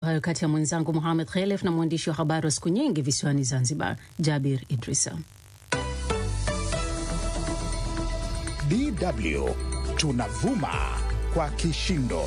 hayo kati ya mwenzangu Muhamed Khelef na mwandishi wa habari wa siku nyingi visiwani Zanzibar, Jabir Idrisa. DW tunavuma kwa kishindo.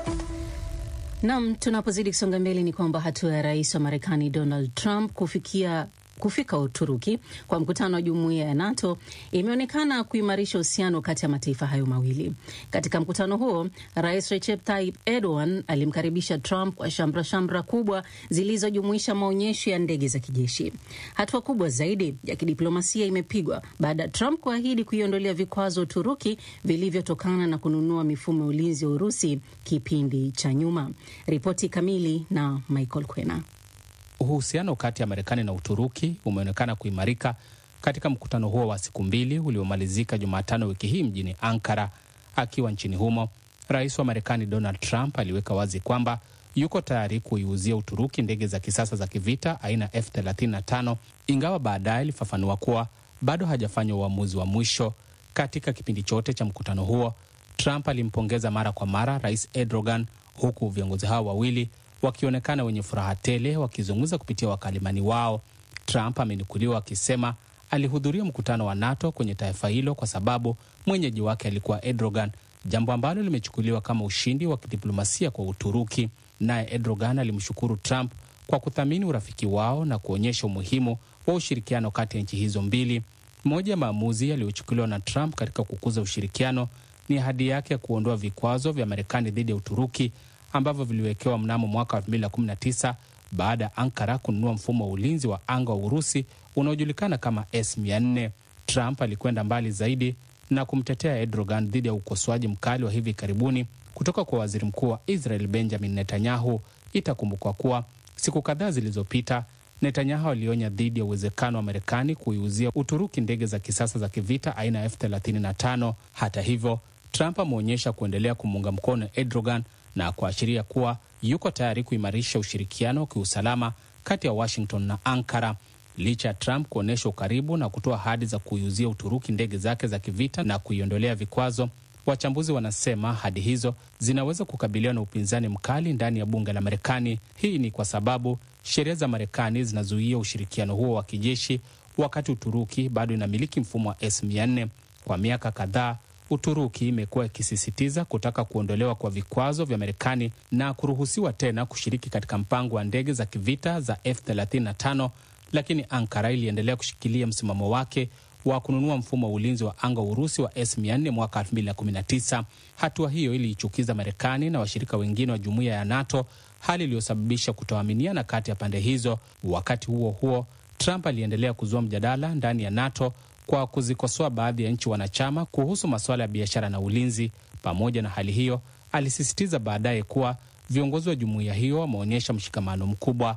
Nam, tunapozidi kusonga mbele ni kwamba hatua ya rais wa Marekani Donald Trump kufikia kufika Uturuki kwa mkutano wa jumuiya ya NATO imeonekana kuimarisha uhusiano kati ya mataifa hayo mawili. Katika mkutano huo, rais Recep Tayyip Erdogan alimkaribisha Trump kwa shamra shamra kubwa zilizojumuisha maonyesho ya ndege za kijeshi. Hatua kubwa zaidi ya kidiplomasia imepigwa baada ya Trump kuahidi kuiondolea vikwazo Uturuki vilivyotokana na kununua mifumo ya ulinzi wa Urusi kipindi cha nyuma. Ripoti kamili na Michael Kwena. Uhusiano kati ya Marekani na Uturuki umeonekana kuimarika katika mkutano huo wa siku mbili uliomalizika Jumatano wiki hii mjini Ankara. Akiwa nchini humo, rais wa Marekani Donald Trump aliweka wazi kwamba yuko tayari kuiuzia Uturuki ndege za kisasa za kivita aina F35, ingawa baadaye alifafanua kuwa bado hajafanya uamuzi wa mwisho. Katika kipindi chote cha mkutano huo, Trump alimpongeza mara kwa mara rais Erdogan, huku viongozi hao wawili wakionekana wenye furaha tele wakizungumza kupitia wakalimani wao. Trump amenukuliwa akisema alihudhuria mkutano wa NATO kwenye taifa hilo kwa sababu mwenyeji wake alikuwa Erdogan, jambo ambalo limechukuliwa kama ushindi wa kidiplomasia kwa Uturuki. Naye Erdogan alimshukuru Trump kwa kuthamini urafiki wao na kuonyesha umuhimu wa ushirikiano kati ya nchi hizo mbili. Moja ya maamuzi yaliyochukuliwa na Trump katika kukuza ushirikiano ni ahadi yake ya kuondoa vikwazo vya Marekani dhidi ya Uturuki ambavyo viliwekewa mnamo mwaka wa 2019 baada ya Ankara kununua mfumo wa ulinzi wa anga wa Urusi unaojulikana kama S400. Trump alikwenda mbali zaidi na kumtetea Erdogan dhidi ya ukosoaji mkali wa hivi karibuni kutoka kwa waziri mkuu wa Israel Benjamin Netanyahu. Itakumbukwa kuwa siku kadhaa zilizopita Netanyahu alionya dhidi ya uwezekano wa Marekani kuiuzia Uturuki ndege za kisasa za kivita aina ya F35. Hata hivyo, Trump ameonyesha kuendelea kumuunga mkono Erdogan na kuashiria kuwa yuko tayari kuimarisha ushirikiano wa kiusalama kati ya Washington na Ankara. Licha ya Trump kuonyesha ukaribu na kutoa ahadi za kuiuzia Uturuki ndege zake za kivita na kuiondolea vikwazo, wachambuzi wanasema ahadi hizo zinaweza kukabiliwa na upinzani mkali ndani ya bunge la Marekani. Hii ni kwa sababu sheria za Marekani zinazuia ushirikiano huo wa kijeshi, wakati Uturuki bado inamiliki mfumo wa S400. Kwa miaka kadhaa Uturuki imekuwa ikisisitiza kutaka kuondolewa kwa vikwazo vya Marekani na kuruhusiwa tena kushiriki katika mpango wa ndege za kivita za F35, lakini Ankara iliendelea kushikilia msimamo wake wa kununua mfumo wa ulinzi wa anga wa Urusi wa S400 mwaka 2019. Hatua hiyo iliichukiza Marekani na washirika wengine wa jumuiya ya NATO, hali iliyosababisha kutoaminiana kati ya pande hizo. Wakati huo huo, Trump aliendelea kuzua mjadala ndani ya NATO kwa kuzikosoa baadhi ya nchi wanachama kuhusu masuala ya biashara na ulinzi. Pamoja na hali hiyo, alisisitiza baadaye kuwa viongozi wa jumuiya hiyo wameonyesha mshikamano mkubwa.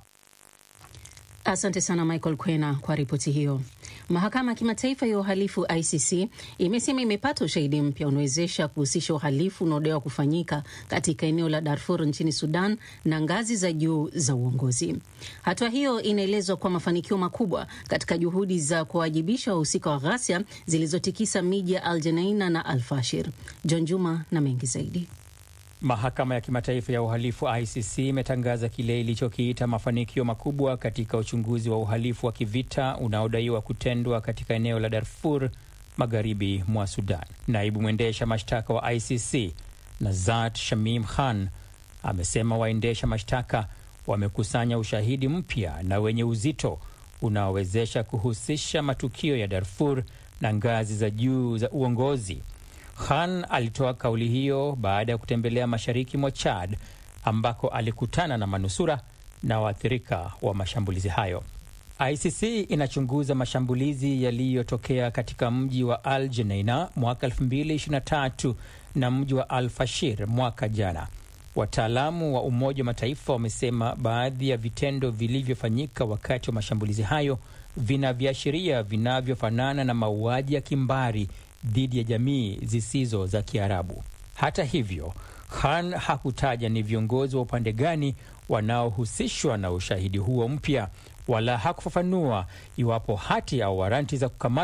Asante sana Michael Kwena kwa ripoti hiyo. Mahakama ya Kimataifa ya Uhalifu ICC imesema imepata ushahidi mpya unawezesha kuhusisha uhalifu unaodaiwa kufanyika katika eneo la Darfur nchini Sudan na ngazi za juu za uongozi. Hatua hiyo inaelezwa kwa mafanikio makubwa katika juhudi za kuwajibisha wahusika wa ghasia zilizotikisa miji ya Al Jenaina na Al Fashir. John Juma na mengi zaidi. Mahakama ya Kimataifa ya Uhalifu ICC imetangaza kile ilichokiita mafanikio makubwa katika uchunguzi wa uhalifu wa kivita unaodaiwa kutendwa katika eneo la Darfur magharibi mwa Sudan. Naibu mwendesha mashtaka wa ICC Nazat Shamim Khan amesema waendesha mashtaka wamekusanya ushahidi mpya na wenye uzito unaowezesha kuhusisha matukio ya Darfur na ngazi za juu za uongozi. Khan alitoa kauli hiyo baada ya kutembelea mashariki mwa Chad ambako alikutana na manusura na waathirika wa mashambulizi hayo. ICC inachunguza mashambulizi yaliyotokea katika mji wa Al Jeneina mwaka 2023 na mji wa Al Fashir mwaka jana. Wataalamu wa Umoja wa Mataifa wamesema baadhi ya vitendo vilivyofanyika wakati wa mashambulizi hayo vina viashiria vinavyofanana na mauaji ya kimbari dhidi ya jamii zisizo za Kiarabu. Hata hivyo, Khan hakutaja ni viongozi wa upande gani wanaohusishwa na ushahidi huo mpya, wala hakufafanua iwapo hati au waranti za kukamatwa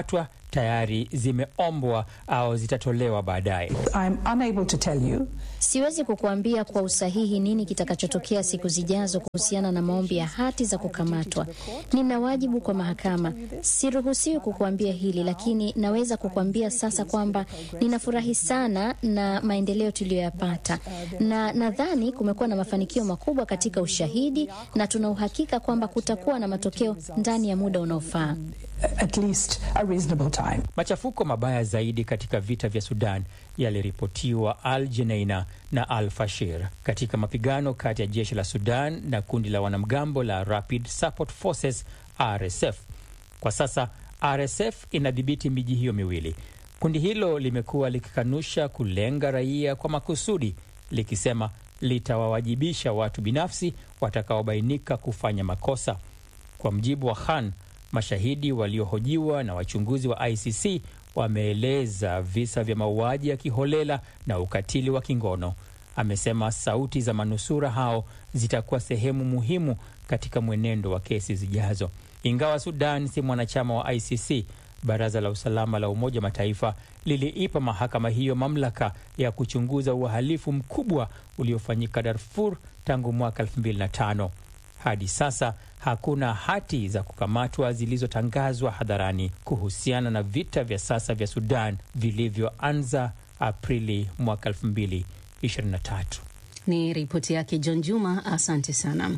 tayari zimeombwa au zitatolewa baadaye. I'm unable to tell you. Siwezi kukuambia kwa usahihi nini kitakachotokea siku zijazo kuhusiana na maombi ya hati za kukamatwa. Nina wajibu kwa mahakama, siruhusiwi kukuambia hili, lakini naweza kukuambia sasa kwamba ninafurahi sana na maendeleo tuliyoyapata, na nadhani kumekuwa na mafanikio makubwa katika ushahidi, na tuna uhakika kwamba kutakuwa na matokeo ndani ya muda unaofaa. At least a reasonable time. Machafuko mabaya zaidi katika vita vya Sudan yaliripotiwa Al Jeneina na Al Fashir katika mapigano kati ya jeshi la Sudan na kundi la wanamgambo la Rapid Support Forces RSF. Kwa sasa RSF inadhibiti miji hiyo miwili. Kundi hilo limekuwa likikanusha kulenga raia kwa makusudi, likisema litawawajibisha watu binafsi watakaobainika kufanya makosa. Kwa mjibu wa Khan, mashahidi waliohojiwa na wachunguzi wa ICC wameeleza visa vya mauaji ya kiholela na ukatili wa kingono. Amesema sauti za manusura hao zitakuwa sehemu muhimu katika mwenendo wa kesi zijazo. Ingawa Sudan si mwanachama wa ICC, Baraza la Usalama la Umoja wa Mataifa liliipa mahakama hiyo mamlaka ya kuchunguza uhalifu mkubwa uliofanyika Darfur tangu mwaka 2005. Hadi sasa hakuna hati za kukamatwa zilizotangazwa hadharani kuhusiana na vita vya sasa vya Sudan vilivyoanza Aprili mwaka 2023. Ni ripoti yake John Juma, asante sana.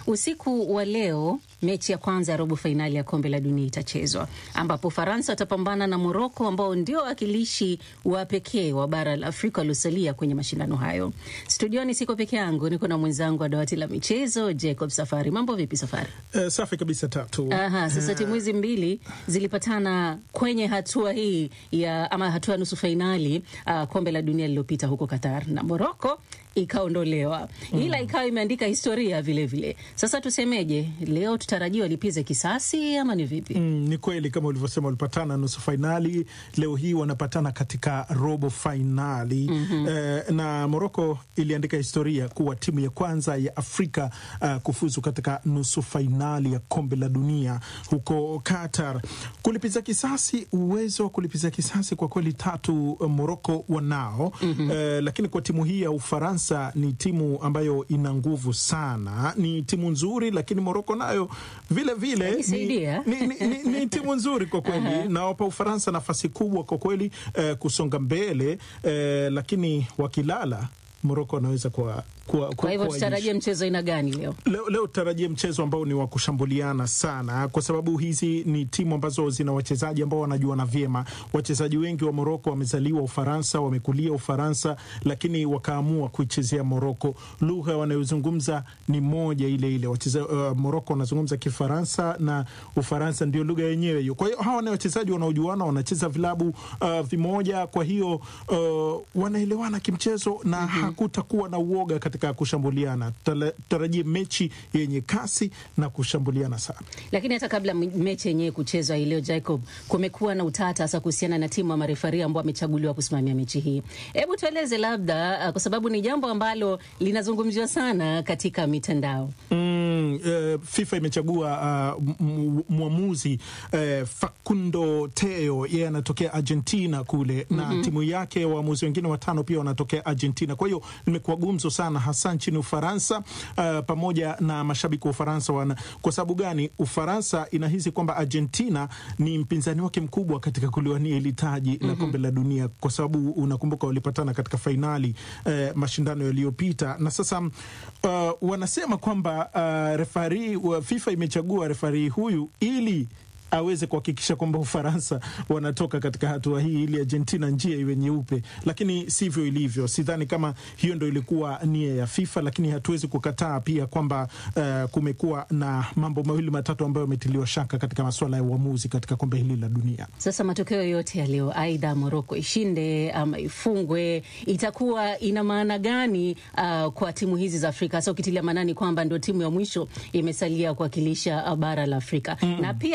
Usiku wa leo mechi ya kwanza ya robo fainali ya kombe la dunia itachezwa ambapo Ufaransa watapambana na Moroko ambao ndio wawakilishi wa pekee wa bara la Afrika waliosalia kwenye mashindano hayo. Studioni siko peke yangu, niko na mwenzangu wa dawati la michezo Jacob Safari. Mambo vipi Safari? Uh, safi kabisa tatu. Aha, sasa timu hizi mbili zilipatana kwenye hatua hii ya ama hatua ya nusu fainali uh, kombe la dunia lililopita huko Qatar na Moroko ikaondolewa ila ikawa imeandika historia vilevile vile. Sasa tusemeje, leo tutarajia walipize kisasi ama ni vipi? Mm, ni kweli kama ulivyosema, walipatana nusu fainali, leo hii wanapatana katika robo fainali mm -hmm. Eh, na Moroko iliandika historia kuwa timu ya kwanza ya Afrika uh, kufuzu katika nusu fainali ya kombe la dunia huko Qatar. Kulipiza kisasi, uwezo wa kulipiza kisasi kwa kweli tatu uh, Moroko wanao mm -hmm. eh, lakini kwa timu hii ya Ufaransa ni timu ambayo ina nguvu sana, ni timu nzuri, lakini Moroko nayo vile vile ni, ni, ni, ni, ni timu nzuri kwa kweli uh -huh. Nawapa Ufaransa nafasi kubwa kwa kweli eh, kusonga mbele eh, lakini wakilala Moroko anaweza kuwa kwa, kwa hivyo tutarajie mchezo aina gani leo? Leo, leo tutarajie mchezo ambao ni wa kushambuliana sana, kwa sababu hizi ni timu ambazo zina wachezaji ambao wanajuana vyema. Wachezaji wengi wa Moroko wamezaliwa Ufaransa, wamekulia Ufaransa, lakini wakaamua kuichezea Moroko. Lugha wanayozungumza ni moja ile ile. Wacheza, uh, Moroko wanazungumza Kifaransa na Ufaransa ndio lugha yenyewe hiyo. Kwa hiyo hawa ni wachezaji wanaojuana, wanacheza vilabu uh, vimoja, kwa hiyo uh, wanaelewana kimchezo na mm -hmm. hakutakuwa na uoga katika kushambuliana. Tutarajie mechi yenye kasi na kushambuliana sana. Lakini hata kabla mechi yenyewe kuchezwa hii leo, Jacob, kumekuwa na utata hasa kuhusiana na timu ya marefari ambao wamechaguliwa kusimamia mechi hii. Hebu tueleze labda, kwa sababu ni jambo ambalo linazungumziwa sana katika mitandao. Mm, uh, FIFA imechagua uh, mwamuzi uh, Facundo Teo, yeye anatokea Argentina kule mm -hmm. na timu yake waamuzi wengine watano pia wanatokea Argentina. Kwa hiyo nimekuwa gumzo sana hasa nchini Ufaransa uh, pamoja na mashabiki wa Ufaransa wana, kwa sababu gani? Ufaransa inahisi kwamba Argentina ni mpinzani wake mkubwa katika kuliwania hili taji mm -hmm. la kombe la dunia, kwa sababu unakumbuka walipatana katika fainali uh, mashindano yaliyopita, na sasa uh, wanasema kwamba uh, refari wa FIFA imechagua refari huyu ili aweze kuhakikisha kwamba Ufaransa wanatoka katika hatua hii ili Argentina njia iwe nyeupe, lakini sivyo ilivyo. Sidhani kama hiyo ndo ilikuwa nia ya FIFA, lakini hatuwezi kukataa pia kwamba uh, kumekuwa na mambo mawili matatu ambayo yametiliwa shaka katika masuala ya uamuzi katika kombe hili la dunia. Sasa matokeo yote ya leo, aidha Moroko ishinde ama ifungwe, itakuwa ina maana gani uh, kwa timu hizi za Afrika, hasa ukitilia maanani kwamba ndio timu ya mwisho imesalia kuwakilisha bara la Afrika mm. na pia labda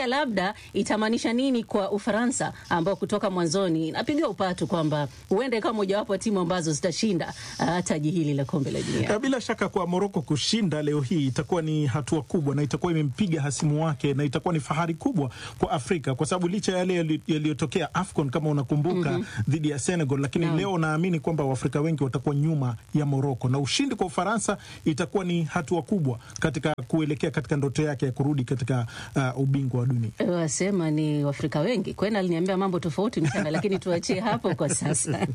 pia itamaanisha nini kwa Ufaransa ambao kutoka mwanzoni inapiga upatu kwamba huenda ikawa mojawapo ya timu ambazo zitashinda uh, taji hili la kombe la dunia. Eh, Bila shaka kwa Moroko kushinda leo hii itakuwa ni hatua kubwa na itakuwa imempiga hasimu wake na itakuwa ni fahari kubwa kwa Afrika kwa sababu licha ya yale yali- yaliyotokea AFCON kama unakumbuka dhidi ya Senegal, lakini leo naamini kwamba Waafrika wengi watakuwa nyuma ya Moroko na ushindi kwa Ufaransa itakuwa ni hatua kubwa katika kuelekea katika ndoto yake ya kurudi katika uh, ubingwa wa dunia. Wasema ni Waafrika wengi. Kwena aliniambia mambo tofauti mchana, lakini tuachie hapo kwa sasa.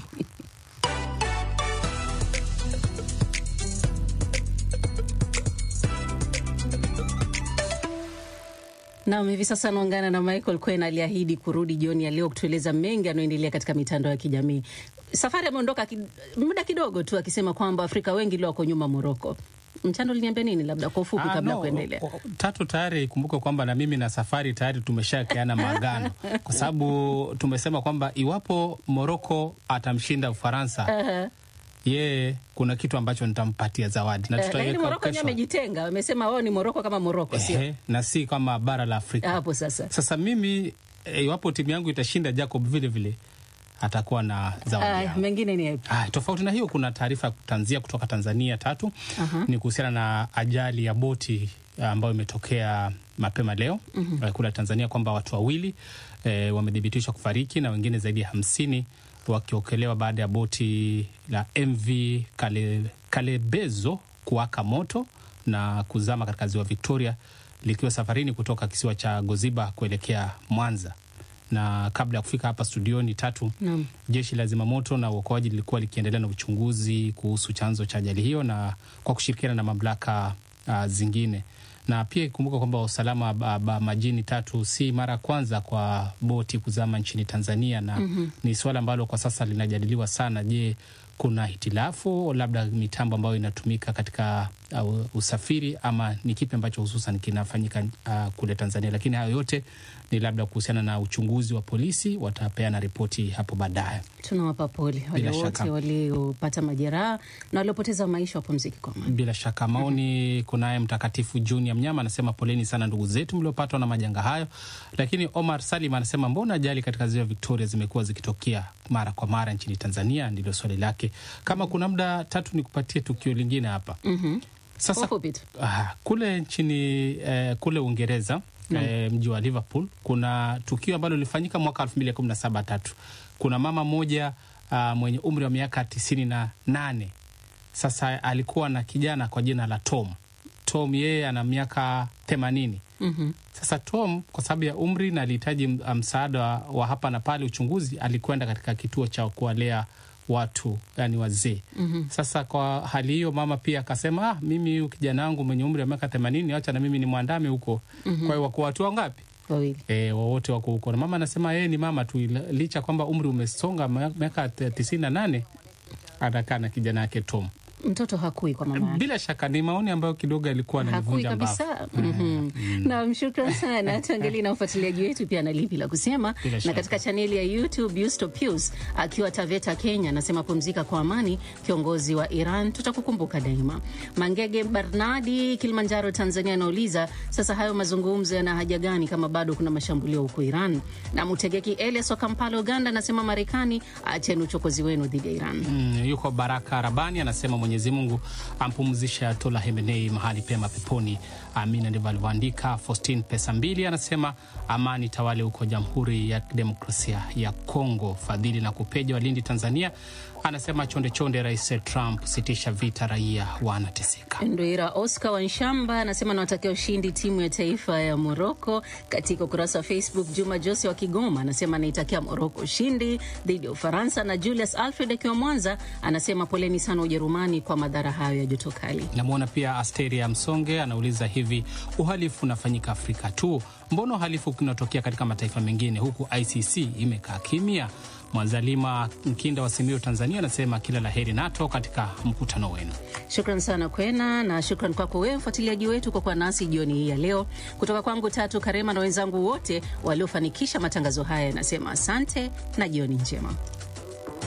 Nam, hivi sasa anaungana na Michael Kwen aliahidi kurudi jioni ya leo kutueleza mengi yanayoendelea katika mitandao ya kijamii. Safari ameondoka ki, muda kidogo tu akisema kwamba Afrika wengi leo wako nyuma Moroko. Mchando liniambia nini, labda kwa ufupi, Ah, kabla ya no, kuendelea? o- o- Tatu tayari ikumbuke kwamba na mimi na safari tayari tumeshakeana maagano, kwa sababu tumesema kwamba iwapo Moroko atamshinda Ufaransa, yeye kuna kitu ambacho nitampatia zawadi na Eh, lakini tutaiweka Moroko wenyewe kesho. amejitenga, wamesema wao ni Moroko kama Moroko, sio Ehe, na si kama bara la Afrika. hapo sasa. Sasa mimi eh, iwapo timu yangu itashinda, Jacob vile vile atakuwa na zawadi Aya, yangu. mengine ni yapi? Ah, tofauti na hiyo kuna taarifa ya kutanzia kutoka Tanzania tatu ni kuhusiana na ajali ya boti ah, ambayo imetokea mapema leo eh, kule Tanzania kwamba watu wawili eh, wamethibitishwa kufariki na wengine zaidi ya hamsini wakiokelewa baada ya boti la MV Kale, Kalebezo kuwaka moto na kuzama katika ziwa Victoria likiwa safarini kutoka kisiwa cha Goziba kuelekea Mwanza na kabla ya kufika hapa studioni tatu Naam. jeshi la zimamoto na uokoaji lilikuwa likiendelea na uchunguzi kuhusu chanzo cha ajali hiyo na kwa kushirikiana na mamlaka uh, zingine na pia ikumbuka kwamba usalama ba, ba, majini tatu si mara ya kwanza kwa boti kuzama nchini Tanzania na ni suala ambalo kwa sasa linajadiliwa sana. Je, kuna hitilafu labda mitambo ambayo inatumika katika uh, usafiri ama ni kipi ambacho hususan kinafanyika uh, kule Tanzania? Lakini hayo yote ni labda kuhusiana na uchunguzi wa polisi, watapeana ripoti hapo baadaye. Tunawapa pole wale Bila wote shaka. waliopata majeraha na waliopoteza maisha, wapumzike kwa amani. Bila shaka maoni. Kunaye Mtakatifu Junior Mnyama anasema poleni sana ndugu zetu mliopatwa na majanga hayo. Lakini Omar Salim anasema mbona ajali katika ziwa Victoria zimekuwa zikitokea mara kwa mara nchini Tanzania? Ndilo swali lake. Kama kuna muda tatu, ni kupatie tukio lingine hapa Kwa sasa. ufupi tu. Ah, kule nchini eh, kule Uingereza eh, mji wa Liverpool kuna tukio ambalo lilifanyika mwaka 2017 tatu. Kuna mama mmoja ah, mwenye umri wa miaka tisini na nane sasa alikuwa na kijana kwa jina la Tom. Tom yeye ana miaka themanini. Sasa Tom kwa sababu ya umri na alihitaji m- msaada wa, wa hapa na pale uchunguzi, alikwenda katika kituo cha kuwalea watu yani wazee. Sasa kwa hali hiyo mama pia akasema, ah, mimi huyu kijana wangu mwenye umri wa miaka themanini, acha na mimi ni mwandame huko. Kwa hiyo wako watu wangapi? Wawili. E, wowote wako huko na mama anasema yeye ni mama tu, ila- licha kwamba umri umesonga ma- miaka t- tisini na nane anakaa na kijana yake Tom. Mtoto hakui kwa mama yake. Bila shaka ni maoni ambayo kidogo alikuwa hakui ananivunja mbavu. kabisa. Mhm. Naam, shukran sana. Tuangalie na ufuatiliaji wetu pia na lipi la kusema. Bila Na shaka. katika chaneli ya YouTube Yusto Pius akiwa Taveta, Kenya, anasema pumzika kwa amani, kiongozi wa Iran, tutakukumbuka daima. Mangege Barnadi, Kilimanjaro, Tanzania, anauliza sasa hayo mazungumzo yana haja gani kama bado kuna mashambulio huko Iran? Na Mutegeki Elias wa Kampala, Uganda, anasema Marekani, acheni uchokozi wenu dhidi ya Iran. Mm, yuko Baraka Rabani anasema Mwenyezi Mungu ampumzishe Ayatollah Khamenei mahali pema peponi, amina. Ndivyo alivyoandika. Faustin Pesa Mbili anasema amani tawale huko Jamhuri ya Demokrasia ya Kongo. Fadhili na Kupeja wa Lindi, Tanzania anasema chonde chonde, Rais Trump, sitisha vita, raia wanateseka. Ndoira Oscar Wanshamba anasema nawatakia ushindi timu ya taifa ya Moroko. Katika ukurasa wa Facebook, Juma Jose wa Kigoma anasema anaitakia Moroko ushindi dhidi ya Ufaransa, na Julius Alfred akiwa Mwanza anasema poleni sana Ujerumani kwa madhara hayo ya joto kali. Namwona pia Asteria Msonge anauliza hivi, uhalifu unafanyika Afrika tu? Mbona uhalifu unatokea katika mataifa mengine huku ICC imekaa kimya? Mwanzalima Mkinda wa Simiyu, Tanzania anasema kila la heri NATO katika mkutano wenu. Shukran sana Kwena, na shukran kwako wewe mfuatiliaji wetu kwa kuwa nasi jioni hii ya leo. Kutoka kwangu Tatu Karema na wenzangu wote waliofanikisha matangazo haya, nasema asante na jioni njema.